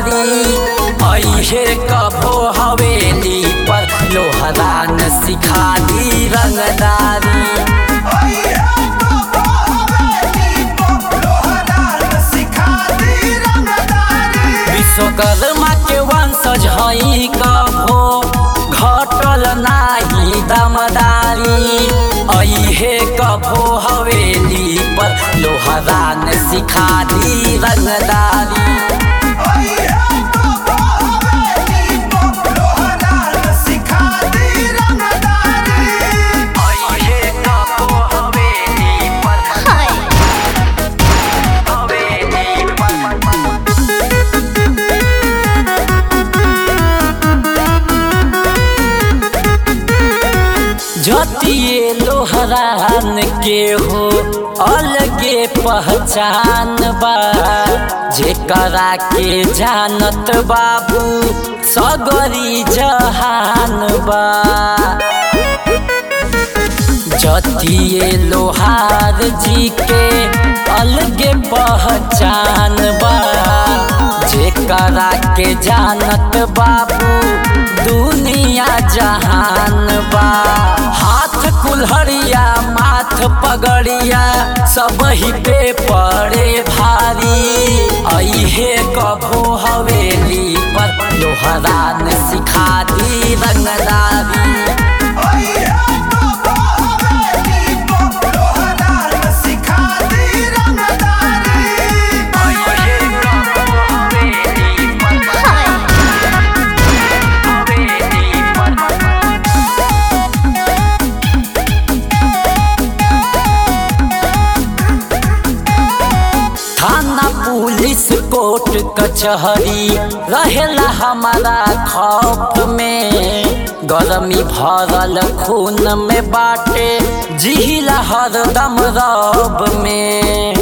रंगदारी अहे कभो हवेली पर लोहरान सिखा दी रंगदारी विश्वकर्मा के वंशज हई कभो घटल नाही दमदारी अहे कभो हवेली पर लोहरान सिखा दी रंगदारी अहे कभो हवेली पर हवेली पर जतिए लोहरान के हो अलगे पहचान बा जेकरा के जानत बाबू सगरी जहान बा जतिए लोहार जी के अलगे पहचान बा जेकरा के जानत बाबू दुनिया जहान बा हाथ कुल्हड़िया माथ पगड़िया सब ही पे पड़े भारी अहे कभो हवेली पर लोहरान सिखा दी रंगदारी थाना पुलिस कोर्ट कचहरी रहेला हमारा खौफ में गरमी भरल खून में बाटे जिहिला हरदम रब में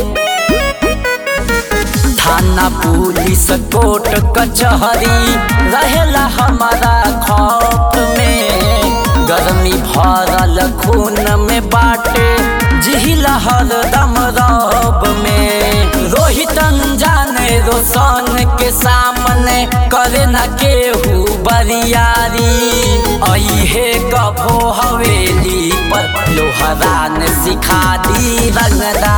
थाना पुलिस कोर्ट कचहरी रहेला हमारा खौफ में गर्मी भरल खून में बाटे जिहिला हरदम रब में रोहित जाने रोशन के सामने करे न केहू बरियारी अहे कभो हवेली पर लोहरान सिखा दी रंगदारी